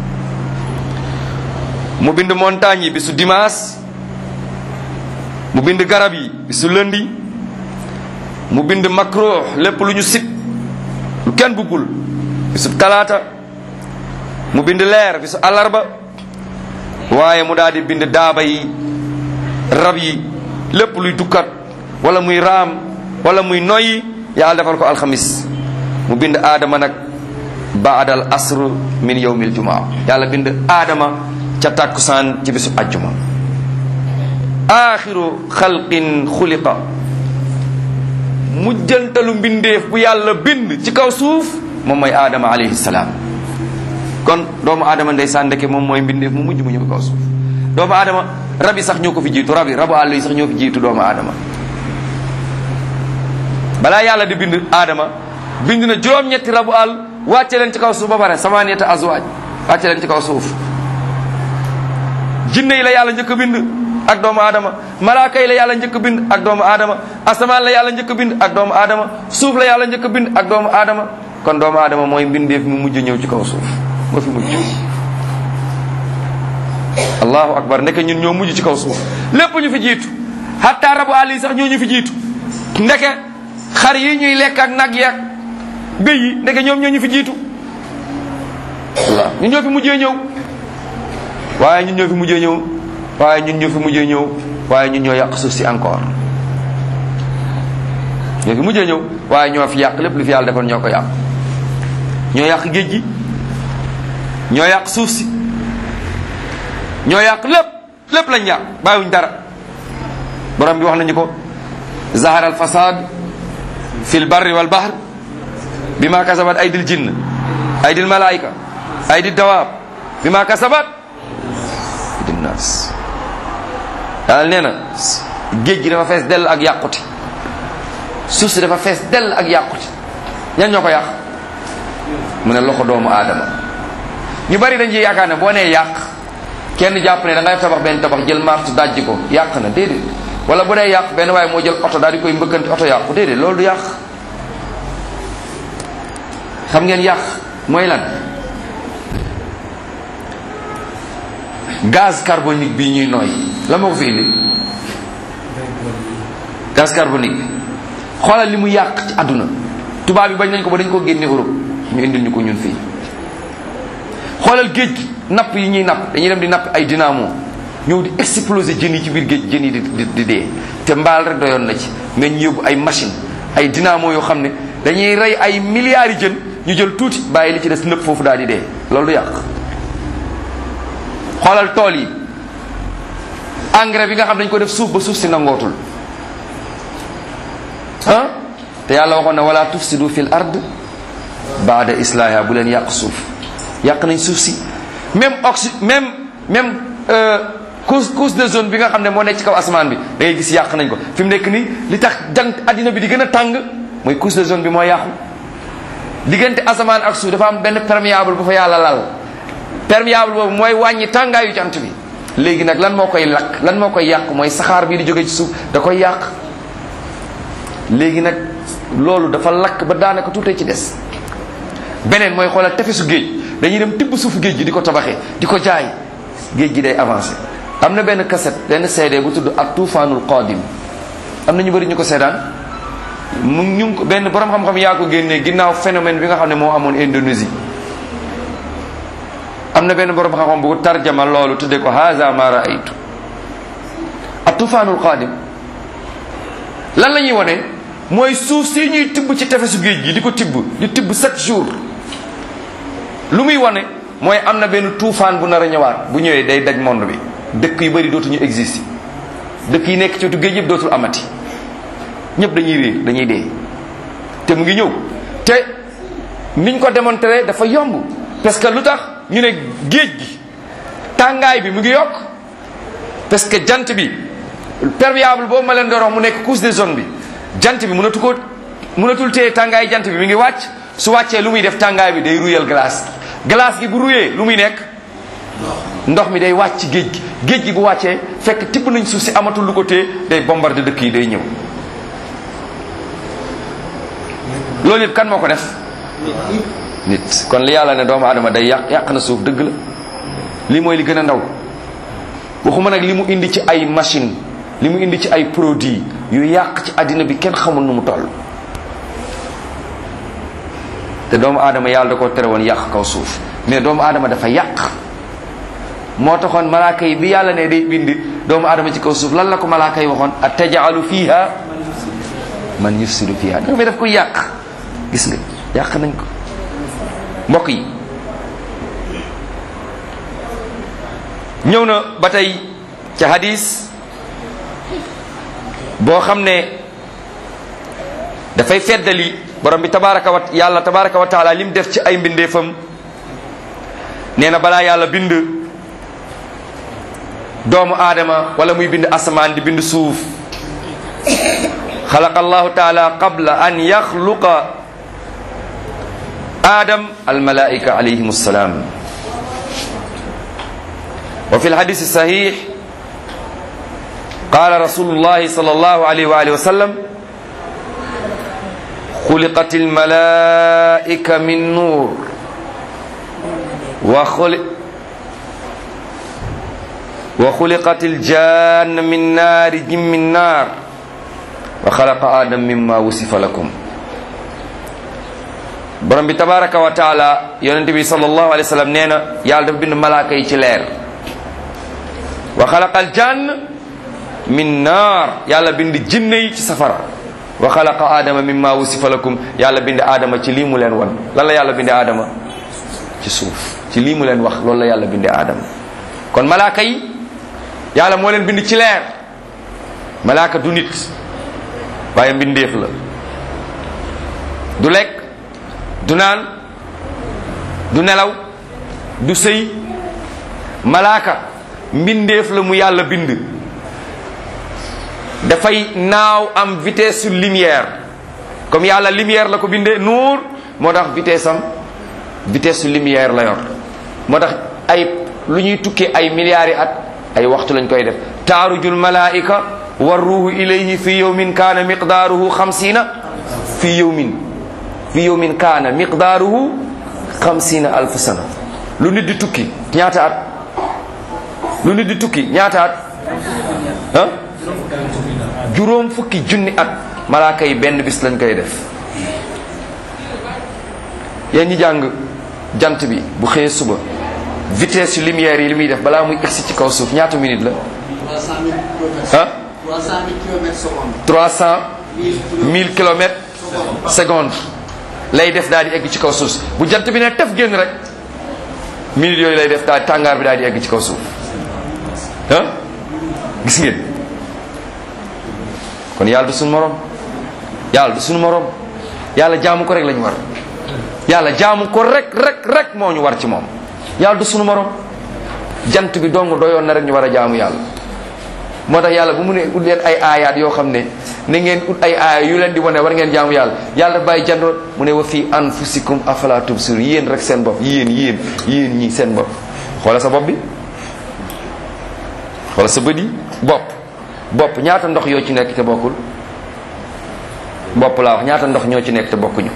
mu bind montagne yi bisu dimanche mu bind garab yi bisu lundi mu bind makruh lépp lu ñu sit lu kenn buggul bisu talaata mu bind leer bisu àllarba waaye mu daal di bind daaba yi rab yi lépp luy dukkat wala muy raam wala muy noyyi yàlla defal ko alxamis mu bind aadama nag baadal asr min yawmil jumaa yàlla bind aadama ca tàkkusaan ci bisu ajjuma axiru xalqin xuliqa mujjantalu mbindeef bu yàlla bind ci kaw suuf moom mooy aadama alayhi salaam kon doomu aadama ndeysaan ndeke moom mooy mbindeef mu mujj mu ñëw kaw suuf doomu aadama rab yi sax ñoo ko fi jiitu rab yi rabu àll yi sax ñoo fi jiitu doomu aadama balaa yàlla di bind aadama bind na juróom-ñetti rabu àll wàcce leen ci kaw suuf ba pare samaaniyata azwaaj wàcce leen ci kaw suuf jinne yi la yàlla njëkk a bind ak doomu aadama malaaka yi la yàlla njëkk a bind ak doomu aadama asamaan la yàlla njëkk a bind ak doomu aadama suuf la yàlla njëkk a bind ak doomu aadama kon doomu aadama mooy mbindeef mi mujj ñëw ci kaw suuf moo fi mujj allahu akbar ndeke ñun ñoo mujj ci kaw suuf lépp ñu fi jiitu hatta rabu àll yi sax ñoo ñu fi jiitu ndeke xar yi ñuy lekk ak nag yeeg béy yi ndeke ñoom ñoo ñu fi jiitu waaw ñun ñoo fi mujjee ñëw waaye ñun ñoo fi mujjee ñëw waaye ñun ñoo fi mujjee ñëw waaye ñun ñoo yàq suuf si encore ñoo fi mujjee ñëw waaye ñoo fi yàq lépp lu fi yàlla defoon ñoo ko yàq ñoo yàq géej gi ñoo yàq suuf si ñoo yàq lépp lépp lañ yàq bàyyiwuñ dara borom bi wax nañu ko zahara al fasad fi l barri wal bahr bima kasabat aydil jinn aydil malaika aydil dawaab bima kasabat aydil nas yàlla nee na géej gi dafa fees dell ak yàqute suuf si dafa fees dell ak yàqute ñan ñoo ko yàq mu ne loxo doomu aadama ñu bari dañ ci yaakaar ne boo nee yàq kenn jàpp ne da ngay tabax benn tabax jël martu dajji ko yàq na déedéet wala bu dee yàq benn waaye moo jël oto daal di koy mbëkkanti oto yàqu déedéet loolu du yàq xam ngeen yàq mooy lan gaz carbonique bi ñuy nooy la moo ko fi indi gaz carbonique bi xoolal li mu yàq ci àdduna tubaab yi bañ nañ ko ba dañ ko génne Europe ñu indil ñu ko ñun fii xoolal géej gi napp yi ñuy napp dañuy dem di napp ay dynamo ñëw di exploser jën yi ci biir géej jën yi di di di dee te mbaal rek doyoon na ci mais ñu yóbbu ay machine ay dynamo yoo xam ne dañuy rey ay milliards yi jën ñu jël tuuti bàyyi li ci des nëpp foofu daal di dee loolu du yàq xoolal tool yi engrais bi nga xam dañ ko def suuf ba suuf si nangootul ah te yàlla waxoon na wala tufsidu fil ard baada islahiha bu leen yàq suuf yàq nañ suuf si même oxy même même couche couche de zone bi nga xam ne moo nekk ci kaw asamaan bi da ngay gis yàq nañ ko fi mu nekk nii li tax jant addina bi di gën a tàng mooy couche de zone bi moo yàqu diggante asamaan ak suuf dafa am benn perméable bu fa yàlla lal perméable boobu mooy wàññi tàngaayu jant bi léegi nag lan moo koy lakk lan moo koy yàq mooy saxaar bii di jóge ci suuf da koy yàq léegi nag loolu dafa lakk ba daanaka tuutee ci des beneen mooy xoolal tefesu géej dañuy dem tibb suufu géej gi di ko tabaxee di ko jaay géej gi day avancé am na benn cassette benn CD bu tudd ak tuufaanul qadim am na ñu bëri ñu ko seedaan mu ñu ngi ko benn borom xam-xam yaa ko génnee ginnaaw phénomène bi nga xam ne moo amoon Indonésie am na benn borom xam-xam bu ko tarjama loolu tuddee ko haza ma raaytu ak tuufaanul qadim lan la ñuy wone mooy suuf si ñuy tibb ci tefesu géej gi di ko tibb di tibb chaque jour lu muy wane mooy am na benn tuufaan bu nar a ñëwaat bu ñëwee day daj monde bi dëkk yu bëri dootuñu exister dëkk yi nekk ci wetu géej yëpp dootul amati ñëpp dañuy réer dañuy dee te mu ngi ñëw te niñ ko démontré dafa yomb parce que lu tax ñu ne géej gi tàngaay bi mu ngi yokk parce que jant bi perméable boobu ma leen doon wax mu nekk couche de zone bi jant bi mënatu ko mënatul téye tàngaay jant bi mi ngi wàcc su wàccee lu muy def tàngaay bi day ruyal glace glace gi bu ruyee lu muy nekk ndox mi day wàcc ci géej gi géej gi bu wàccee fekk tibb nañ suuf si amatul lu ko téye day bombardé dëkk yi day ñëw loolu yëpp kan moo ko def nit kon li yàlla ne doomu aadama day yàq yàq na suuf dëgg la li mooy li gën a ndaw waxuma nag li mu indi ci ay machine li mu indi ci ay produits yu yàq ci àddina bi kenn xamul nu mu toll te doomu aadama yàlla da ko tere woon yàq kaw suuf mais doomu aadama dafa yàq moo taxoon malaaka yi bi yàlla ne day bind doomu aadama ci kaw suuf lan la ko malaaka yi waxoon a tajaalu fiha man yufsidu fiha da mais daf ko yàq gis nga yàq nañ ko mbokk yi ñëw na ba tey ca hadis boo xam ne dafay feddali borom bi tabaraka wa yàlla tabaraka wa taala lim def ci ay mbindeefam nee na balaa yàlla bind doomu aadama wala muy bind asamaan di bind suuf xalaqa allahu taala qabla an yaxluqa adam almalaika alayhim assalam wa fi lhadis sahih qala rasulullahi sal allahu alayhi wa alihi wa sallam xuliqat almalaika min nur wa xuli wa xuliqat aljanna min naari jim min naar wa xalaqa adam mimma wusifa lakum borom bi tabaraka wa taala yonente bi sallallahu alayhi wa sallam nee na yàlla dafa bind malaaka yi ci leer wa xalaqa aljann min naar yàlla bind jinne yi ci safara wa xalaqa aadama mimma wusifa lakum yàlla binde aadama ci lii mu leen wan lan la yàlla binde aadama ci suuf ci lii mu leen wax loolu la yàlla binde aadama kon malaaka yi yàlla moo leen bind ci leer malaaka du nit waaye mbindeef la du lekk du naan du nelaw du sëy malaaka mbindeef la mu yàlla bind dafay naaw am vitesse su lumière comme yàlla lumière la ko bindee nuur moo tax vitesse am vitesse su lumière la yor moo tax ay lu ñuy tukkee ay milliards yi at ay waxtu lañ koy def taarujul malaika wa ruuhu ilayhi fi yawmin kaana miqdaaruhu xamsiina fi yawmin fi yawmin kaana miqdaaruhu xamsiina alf sana lu nit di tukki ñaata at lu nit di tukki ñaata at ah juróom fukki junni at malaaka yi benn bis lañ koy def yéen ñi jàng jant bi bu xëyee suba vitesse yu lumière yi li muy def balaa muy egsi ci kaw suuf ñaata minute la ah 300 1000 kilomètres seconde lay def daal di egg ci kaw suuf bu jant bi ne tef génn rek minute yooyu lay def daal tàngaar bi daal di egg ci kaw suuf ah gis ngeen kon yàlla du suñu morom yàlla du suñu morom yàlla jaamu ko rek lañu war yàlla jaamu ko rek rek rek moo ñu war ci moom yàlla du suñu morom jant bi dong doyoon na rek ñu war a jaamu yàlla moo tax yàlla bu mu ne ut leen ay aayaat yoo xam ne na ngeen ut ay aaya yu leen di wane war ngeen jaamu yàlla yàlla daf bàyyi jandoon mu ne wa fii anfusikum afala tubsir yéen rek seen bopp yéen yéen yéen ñi seen bopp xoola sa bopp bi xoola sa bët yi bopp bopp ñaata ndox yoo ci nekk te bokkul bopp laa wax ñaata ndox ñoo ci nekk te bokkuñu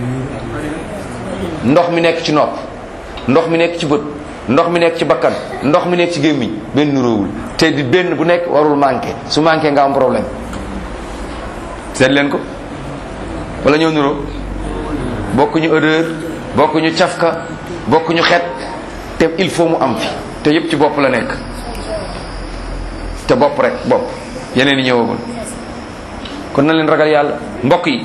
ndox mi nekk ci nopp ndox mi nekk ci bët ndox mi nekk ci bakkan ndox mi nekk ci gémmiñ benn nuróowul te di benn bu nekk warul manqué su manqué nga am problème seet leen ko wala ñoo nuróo bokkuñu odeur bokkuñu cafka bokkuñu xet te il faut mu am fi te yépp ci bopp la nekk te bopp rek bopp yeneen yi ñëwagul kon na leen ragal yàlla mbokk yi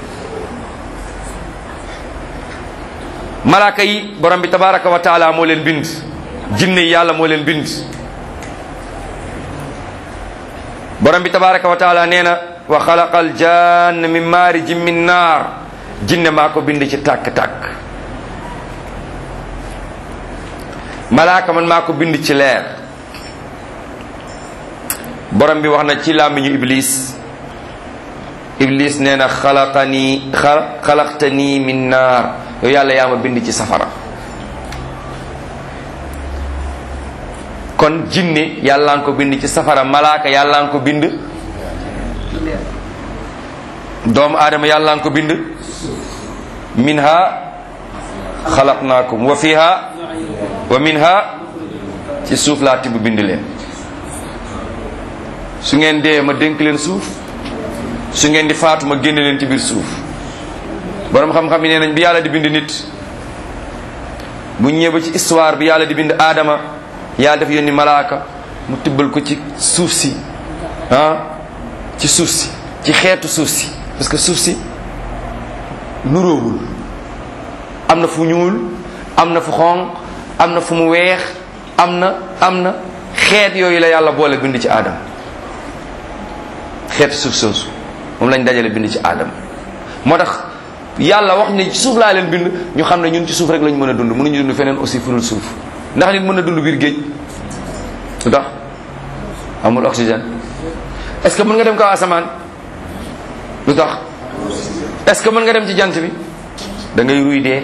malaaka yi borom bi tabaraka wa taala moo leen bind jinne yi yàlla moo leen bind borom bi tabaraka wa taala nee na wa xalaqa al jann min maarijin min naar jinne maa ko bind ci tàkk-tàkk malaaka man maa ko bind ci leer borom bi wax na ci làmmiñu iblis iblis nee na xalaqani xalaqtani min naar yow yàlla yaa ma bind ci safara kon jinne yàlla nga ko bind ci safara malaaka yàlla nga ko bind doomu aadama yàlla nga ko bind minha xalaqnaakum wa fiha wa minha ci suuf laa tibb bind leen su ngeen dee ma dénk leen suuf su ngeen di faatu ma génne leen ci biir suuf borom xam-xam yi nee nañ bi yàlla di bind nit bu ñëwee ba ci histoire bi yàlla di bind aadama yàlla def yónni malaaka mu tibbal ko ci suuf si ah ci suuf si ci xeetu suuf si parce que suuf si nuróowul am na fu ñuul am na fu xonq am na fu mu weex am na am na xeet yooyu la yàlla boole bind ci aadama xeetu suuf soosu moom lañ dajale bind ci aadama moo tax yàlla wax ne ci suuf laa leen bind ñu xam ne ñun ci suuf rek lañ mën a dund mënuñu dund feneen aussi furul suuf ndax nit mën na dund biir géej lu tax amul oxygène est ce que mën nga dem kaw asamaan lu tax est ce que mën nga dem ci jant bi da ngay ruy dee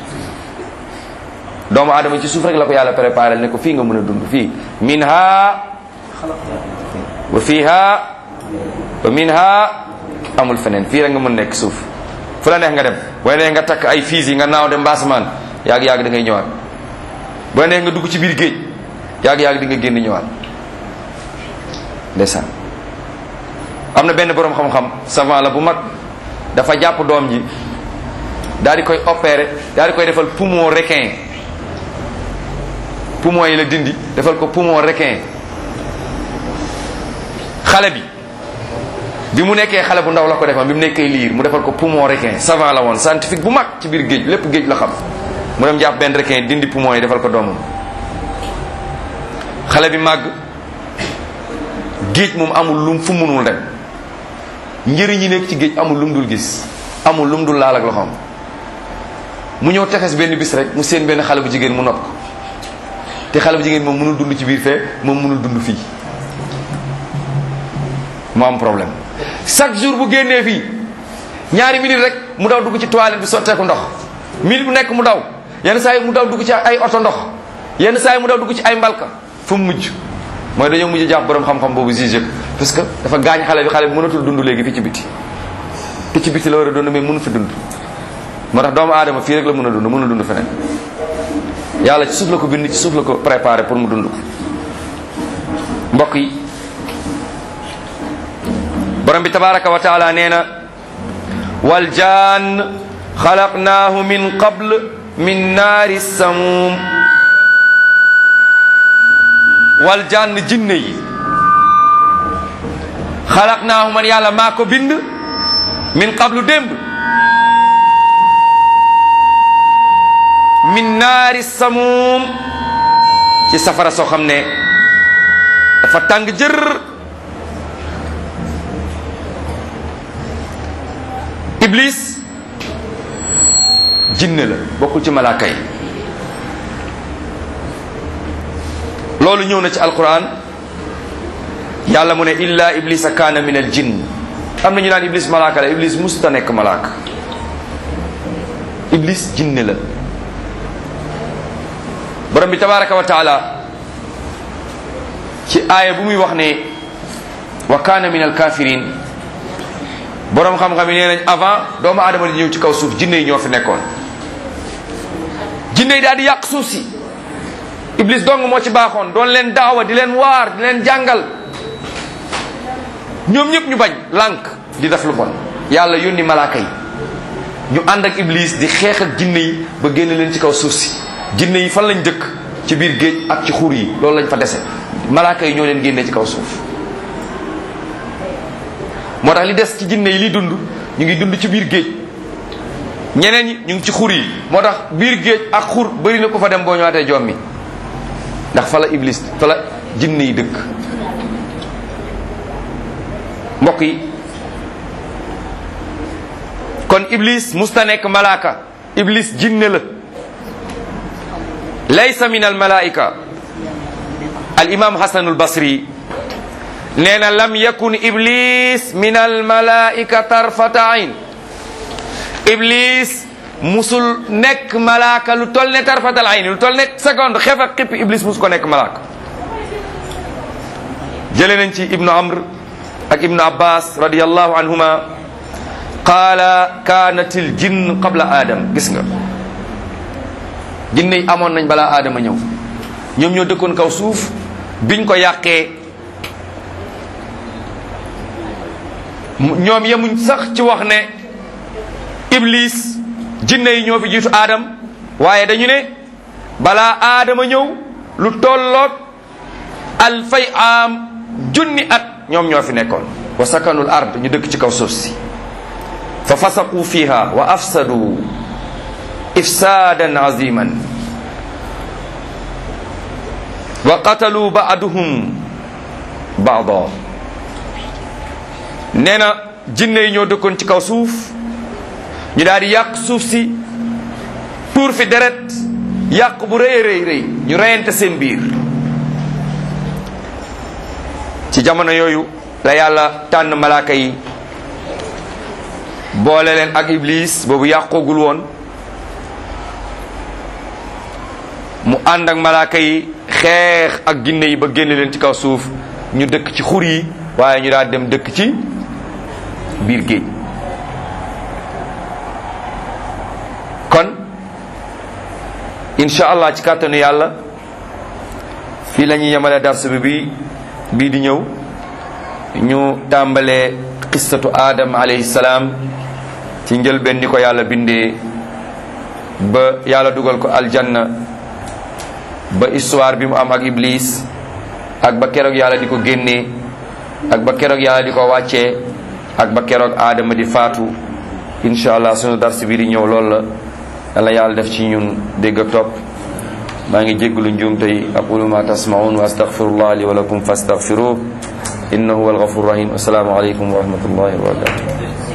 doomu aadama ci suuf rek la ko yàlla préparé ne ko fii nga mën a dund fii minha wa fiha wa minha amul feneen fii rek nga mën nekk suuf fu la neex nga dem booy neex nga takk ay fiis yi nga naaw dem mbaasamaan yàgg yàgg da ngay ñëwaat booy neex nga dugg ci biir géej yàgg yàgg di nga génn ñëwaat ndeysaan am na benn boroom xam-xam savant la bu mag dafa jàpp doom ji daal di koy opérer daal di koy defal poumon requin poumon yi la dindi defal ko poumon requin xale bi bi mu nekkee xale bu ndaw la ko defal bi mu nekkee liir mu defal ko poumon requin savant la woon scientifique bu mag ci biir géej lépp géej la xam mu dem jàpp benn requin dindi poumon yi defal ko doomam xale bi màgg géej moom amul lum fu munul dem njëriñ yi nekk ci géej amul lum dul gis amul lum dul laal ak loxoom mu ñëw tefes benn bis rek mu seen benn xale bu jigéen mu nopp ko te xale bu jigéen moom mënul dund ci biir fee moom mënul dund fii mu am problème chaque jour bu génnee fii ñaari minute rek mu daw dugg ci toilette bi sotteeku ndox minute bu nekk mu daw yenn saa yi mu daw dugg ci ay oto ndox yenn saa yi mu daw dugg ci ay mbalka fu mu mujj mooy dañoo mujj jàpp borom xam-xam boobu jugé ko parce que dafa gaañ xale bi xale bi mënatul dund léegi fii ci biti te ci biti la war a dund mais mënu fi dund moo tax doomu aadama fii rek la mën a dund mënul dund feneen yàlla ci suuf la ko bind ci suuf la ko préparé pour mu dund ko mbokk yi borom bi tabaraka wa taala nee na wal jaan xalaqnaahu min qabl min naari samum wal jaan jinne yi xalaqnaahu man yàlla maa ko bind min qablu démb min naari samum ci safara soo xam ne dafa tàng jër iblis jinne la bokkul ci malaaka yi loolu ñëw na ci alquran yàlla mu ne illa iblisa kaana min al jinn am na ñu naan iblis malaaka la iblis musuta nekk malaaka iblis jinne la borom bi tabaraka wa taala ci aaya bu muy wax ne wa kaana min al kafirin borom xam-xam yi nee nañ avant doomu aadama di ñëw ci kaw suuf jinne yi ñoo fi nekkoon jinne yi daal di yàq suuf si iblis dong moo ci baaxoon doon leen daawa di leen waar di leen jàngal ñoom ñëpp ñu bañ lànk di def lu bon yàlla yónni malaaka yi ñu ànd ak iblis di xeex ak jinne yi ba génne leen ci kaw suuf si jinne yi fan lañ dëkk ci biir géej ak ci xur yi loolu lañ fa dese malaaka yi ñoo leen génne ci kaw suuf moo tax li des ci jinne yi li dund ñu ngi dund ci biir géej ñeneen ñi ñu ngi ci xur yi moo tax biir géej ak xur bëri na ko fa dem boo ñëwaatee joom mi ndax fa la iblis fa la jinne yi dëkk mbokk yi kon iblis musta nekk malaaka iblis jinne la laysa min al malaika al imam hasanul basri nee na lam yakun iblis min al malaika tarfata ayn iblis musul nekk malaaka lu tol ne tarfatal ayn lu tol ne seconde xef ak xippi iblis musu ko nekk malaaka jële nañ ci ibnu amr ak ibnu abbas radiallahu anhuma qaala kaanat il jinn qabla adam gis nga jinne yi amoon nañ balaa aadama ñëw ñoom ñoo dëkkoon kaw suuf biñ ko yàqee ñoom yemuñ sax ci wax ne iblis jinne yi ñoo fi jiitu aadam waaye dañu ne balaa aadama ñëw lu tolloog alfay am junni at ñoom ñoo fi nekkoon wa sakanul ard ñu dëkk ci kaw suuf si fa fasaqu fiha wa afsadu ifsadan aziman wa qatalu ba'duhum ba'da nee na jinne yi ñoo dëkkoon ci kaw suuf ñu daal di yàq suuf si tuur fi deret yàq bu rëy rëy rëy ñu reyante seen biir ci jamono yooyu la yàlla tànn malaaka yi boole leen ak iblis boobu yàqoogul woon mu ànd ak malaaka yi xeex ak ginne yi ba génne leen ci kaw suuf ñu dëkk ci xur yi waaye ñu daal dem dëkk ci biir géej kon incha allah ci kàttanu yàlla fii la ñuy yemale dars bi bi bii di ñëw ñu tàmbalee qissatu adam alayhi salaam ci njëlbeen ni ko yàlla bindee ba yàlla dugal ko aljanna ba histoire bi mu am ak iblis ak ba keroog yàlla di ko génnee ak ba keroog yàlla di ko wàccee ak ba keroog aadama di faatu incha allah sunu dars bi di ñëw loolu la yàlla yàlla def ci ñun dégg ak topp maa ngi jéggalu njuum tey aqulu ma tasmaun wa astaghfirullah li wa lakum fastaghfiruh innahu huwal ghafurur rahim assalaamu aleykum wa rahmatullahi wa barakatuh